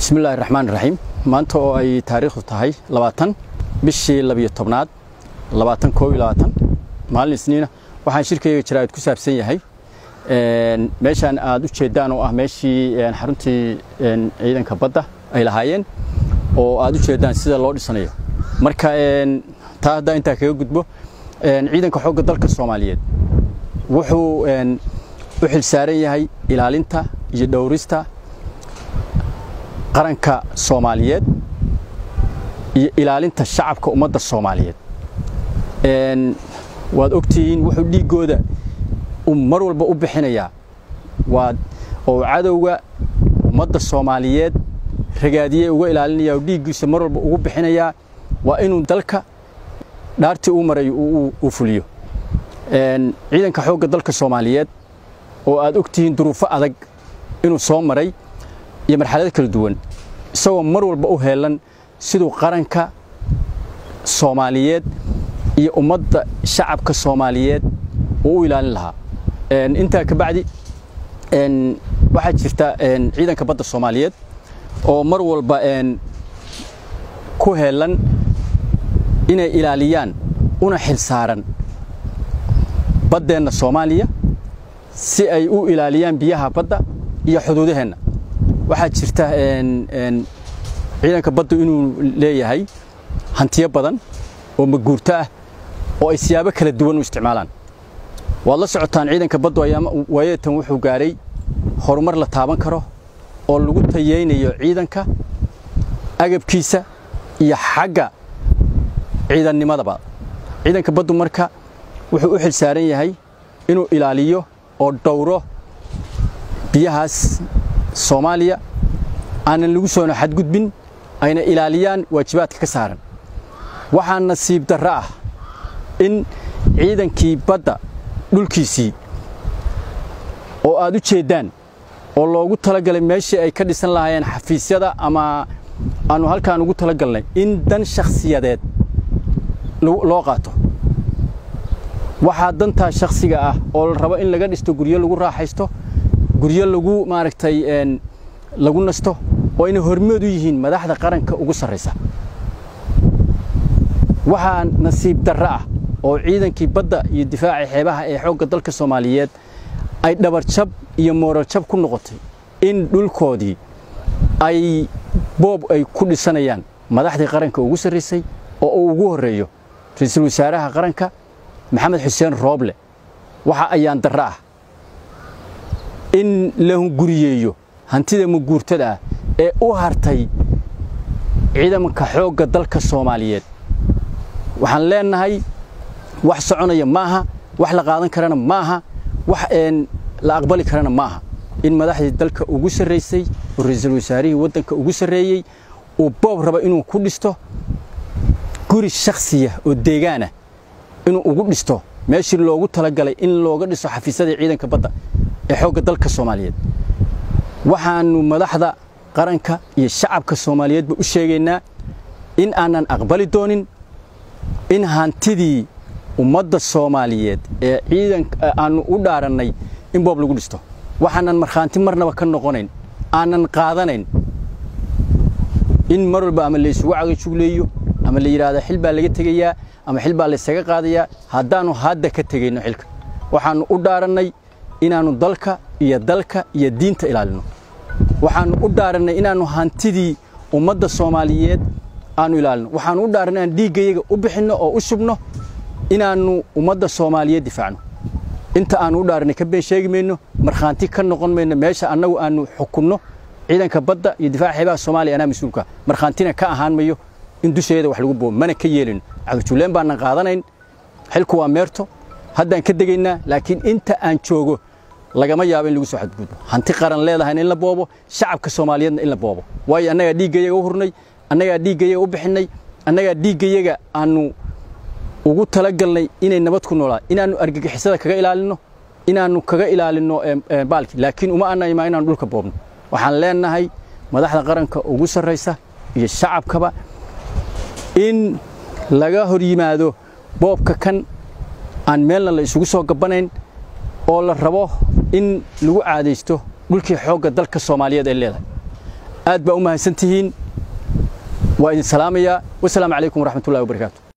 bismillahi raxmaan raxiim maanta oo ay taariikhdu tahay labaatan bishii labiyo tobnaad labaatan koob iyo labaatan maalin isniina waxaan shirkayga jaraa'id ku saabsan yahay meeshaan aad u jeeddaan oo ah meeshii xaruntii ciidanka badda ay lahaayeen oo aad u jeeddaan sida loo dhisanayo marka taa haddaa intaa kaga gudbo ciidanka xoogga dalka soomaaliyeed wuxuu u xilsaaran yahay ilaalinta iyo dhowrista qaranka soomaaliyeed iyo ilaalinta shacabka ummadda soomaaliyeed waad ogtihiin wuxuu dhiiggooda uu mar walba u bixinayaa waa oo cadowga ummadda soomaaliyeed ragaadiyey uga ilaalinaya oo dhiiggiisa mar walba ugu bixinayaa waa inuu dalka dhaartii uu maray uu fuliyo ciidanka xoogga dalka soomaaliyeed oo aad ogtihiin duruufo adag inuu soo maray iyo marxalado kala duwan isagoo mar walba u heelan siduu qaranka soomaaliyeed iyo ummadda shacabka soomaaliyeed uu u ilaalin lahaa intaa ka bacdi waxaa jirta ciidanka badda soomaaliyeed oo mar walba ku heelan inay ilaaliyaan una xilsaaran baddeenna soomaaliya si ay u ilaaliyaan biyaha badda iyo xuduudaheenna waxaa jirta ciidanka baddu inuu leeyahay hantiyo badan oo maguurto ah oo ay siyaabo kala duwan u isticmaalaan waad la socotaan ciidanka baddu waayeetan wuxuu gaaray horumar la taaban karo oo lagu tayeynayo ciidanka agabkiisa iyo xagga ciidannimadaba ciidanka baddu marka wuxuu u xilsaaran yahay inuu ilaaliyo oo dhowro biyahaas soomaaliya aanan lagu soona xadgudbin ayna ilaaliyaan waajibaadka ka saaran waxaa nasiib darro ah in ciidankii badda dhulkiisii oo aad u jeeddaan oo loogu talagalay meeshii ay ka dhisan lahaayeen xafiisyada ama aannu halkaan ugu talagalnay in dan shakhsiyadeed loo qaato waxaa dantaa shakhsiga ah oo la rabo in laga dhisto guryo lagu raaxaysto guryo lagu maaragtay lagu nasto oo ayna hormood u yihiin madaxda qaranka ugu sarraysa waxaa nasiib darro ah oo ciidankii badda iyo difaaca xeebaha ee xoogga dalka soomaaliyeed ay dhabarjab iyo moorarjab ku noqotay in dhulkoodii ay boob ay ku dhisanayaan madaxdii qaranka ugu sarraysay oo uu ugu horreeyo ra-iisul wasaaraha qaranka maxamed xuseen rooble waxa ayaan darro ah in la hunguriyeeyo hantida maguurtada ah ee u hartay ciidanka xoogga dalka soomaaliyeed waxaan leennahay wax soconaya maaha wax la qaadan karana maaha wax la aqbali karana maaha in madaxdii dalka ugu sarraysay oo ra-iisul wasaarihii waddanka ugu sarreeyey uu boob raba inuu ku dhisto guri shakhsiya oo deegaanah inuu ugu dhisto meeshii loogu talagalay in looga dhiso xafiisyadii ciidanka badda ee xoogga dalka soomaaliyeed waxaannu madaxda qaranka iyo shacabka soomaaliyeedba u sheegaynaa in aanan aqbali doonin in hantidii ummadda soomaaliyeed ee ciidanka aannu u dhaarannay in boob lagu dhisto waxaanan markhaanti marnaba ka noqonayn aanan qaadanayn in mar walba ama laysugu cagajugleeyo ama la yidhaahdo xil baa laga tegayaa ama xil baa laysaga qaadayaa haddaannu hadda ka tegayno xilka waxaannu u dhaarannay inaannu dalka iyo dalka iyo diinta ilaalinno waxaannu u dhaarannay inaannu hantidii ummadda soomaaliyeed aannu ilaalino waxaannu u dhaarannay inaan dhiiggayaga u bixinno oo u shubno inaannu ummadda soomaaliyeed difaacno inta aannu u dhaarannay ka been sheegi mayno markhaanti ka noqon mayno meesha annagu aannu xukunno ciidanka badda iyo difaaca xeebaha soomaaliya anaa mas-uulka markhaantina ka ahaan mayo in dusheeda wax lagu boobo mana ka yeelino cagajulleen baanan qaadanayn xilku waa meerto haddaan ka degaynaa laakiin inta aan joogo lagama yaabo in lagu soo xadgudbo hanti qaran leedahayna in la boobo shacabka soomaaliyeedna in la boobo waayo annagaa dhiiggayaga u hurnay annagaa dhiiggayaga u bixinay annagaa dhiiggayaga aannu ugu talagalnay inay nabad ku noolaa inaannu argagixisada kaga ilaalinno inaannu kaga ilaalinno baalki laakiin uma anaymaa inaannu dhulka boobno waxaan leennahay madaxda qaranka ugu sarraysa iyo shacabkaba in laga hor yimaado boobka kan aan meelna la isugu soo gabbanayn oo la rabo in lagu caadaysto dhulkii xoogga dalka soomaaliyeed ay leedahay aad baa u mahadsan tihiin waa idin salaamayaa wasalaamu calaykum waraxmatullahi wabarakaatu